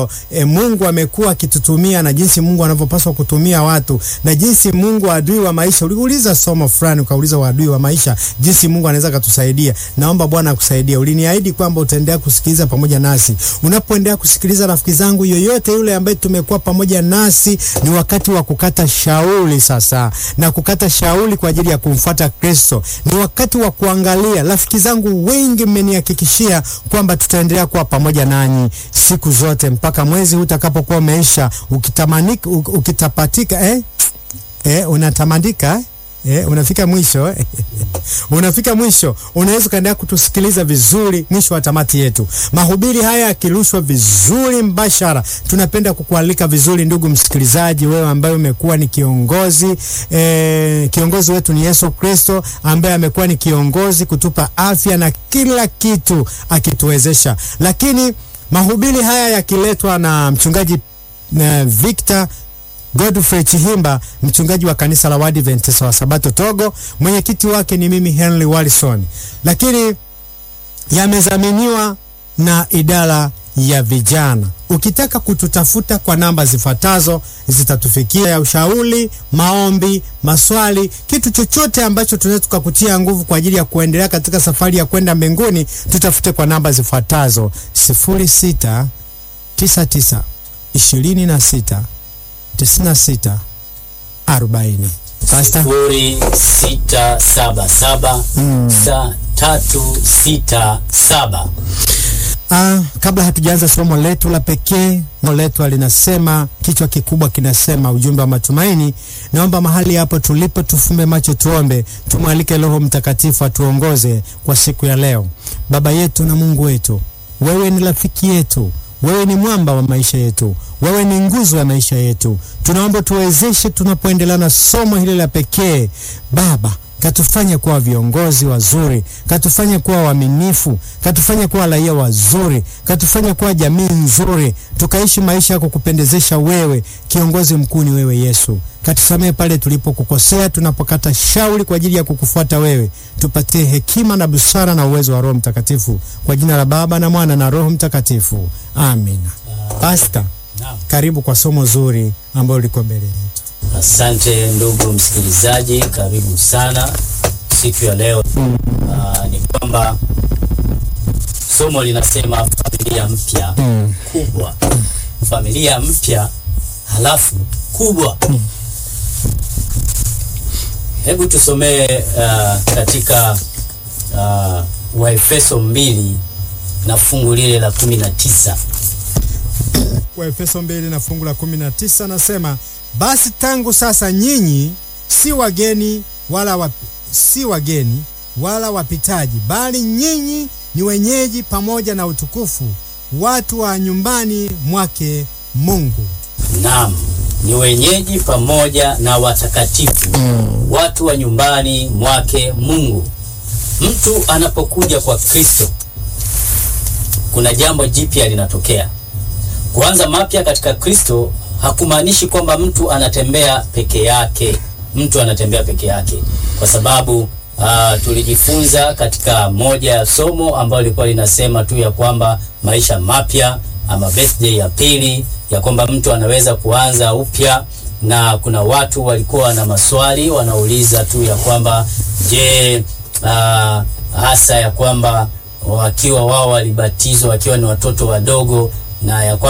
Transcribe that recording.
E, Mungu amekuwa akitutumia na jinsi Mungu anavyopaswa kutumia watu na jinsi Mungu adui wa maisha. Uliuliza somo fulani ukauliza wadui wa maisha, jinsi Mungu anaweza kutusaidia. Naomba Bwana akusaidie. Uliniahidi kwamba utaendelea kusikiliza pamoja nasi. Unapoendelea kusikiliza, rafiki zangu, yoyote yule ambaye tumekuwa pamoja nasi, ni wakati wa kukata shauri sasa, na kukata shauri kwa ajili ya kumfuata Kristo. Ni wakati wa kuangalia. Rafiki zangu wengi mmenihakikishia kwamba tutaendelea kuwa pamoja nanyi siku zote mpaka mwezi huu utakapokuwa umeisha, ukitamanika ukitapatika, eh? Eh, unatamanika eh, unafika mwisho unafika mwisho, unaweza ukaendelea kutusikiliza vizuri mwisho wa tamati yetu. Mahubiri haya yakirushwa vizuri mbashara, tunapenda kukualika vizuri, ndugu msikilizaji, wewe ambaye umekuwa ni kiongozi eh, kiongozi wetu ni Yesu Kristo ambaye amekuwa ni kiongozi kutupa afya na kila kitu akituwezesha, lakini mahubiri haya yakiletwa na mchungaji na Victor Godfrey Chihimba, mchungaji wa kanisa la Waadventista wa Sabato Togo, mwenyekiti wake ni mimi Henry Wallison, lakini yamezaminiwa na idara ya vijana. Ukitaka kututafuta kwa namba zifuatazo zitatufikia, ya ushauri, maombi, maswali, kitu chochote ambacho tunaweza tukakutia nguvu kwa ajili ya kuendelea katika safari ya kwenda mbinguni, tutafute kwa namba zifuatazo: sifuri sita tisa tisa ishirini na sita tisini na sita arobaini. Pasta sifuri sita saba saba sa tatu sita saba. Ah, kabla hatujaanza somo letu la pekee, somo letu linasema, kichwa kikubwa kinasema ujumbe wa matumaini. Naomba mahali hapo tulipo tufumbe macho, tuombe, tumwalike Roho Mtakatifu atuongoze kwa siku ya leo. Baba yetu na Mungu wetu, wewe ni rafiki yetu, wewe ni mwamba wa maisha yetu, wewe ni nguzo ya maisha yetu. Tunaomba tuwezeshe tunapoendelea na somo hili la pekee, Baba katufanye kuwa viongozi wazuri, katufanye kuwa waaminifu, katufanye kuwa raia wazuri, katufanye kuwa jamii nzuri, tukaishi maisha ya kukupendezesha wewe. Kiongozi mkuu ni wewe Yesu. Katusamehe pale tulipokukosea, tunapokata shauri kwa ajili ya kukufuata wewe. Tupatie hekima na busara na uwezo wa Roho Mtakatifu, kwa jina la Baba na Mwana na Roho Mtakatifu, amina. Pasta, Naam. karibu kwa somo zuri ambalo liko mbele yetu. Asante ndugu msikilizaji, karibu sana siku ya leo. Aa, ni kwamba somo linasema familia mpya kubwa, familia mpya halafu kubwa. Hebu tusomee uh, katika uh, Waefeso mbili na fungu lile la kumi na tisa. Waefeso mbili na fungu la kumi na tisa nasema, basi tangu sasa nyinyi si wageni wala wap, si wageni wala wapitaji, bali nyinyi ni wenyeji pamoja na utukufu, watu wa nyumbani mwake Mungu. Naam, ni wenyeji pamoja na watakatifu, watu wa nyumbani mwake Mungu. Mtu anapokuja kwa Kristo, kuna jambo jipya linatokea. Kuanza mapya katika Kristo hakumaanishi kwamba mtu anatembea peke yake, mtu anatembea peke yake, kwa sababu ah, tulijifunza katika moja ya somo ambalo lilikuwa linasema tu ya kwamba maisha mapya ama birthday ya pili, ya kwamba mtu anaweza kuanza upya, na kuna watu walikuwa na maswali wanauliza tu ya kwamba je, ah, hasa ya kwamba wakiwa wao walibatizwa wakiwa ni watoto wadogo na ya kwamba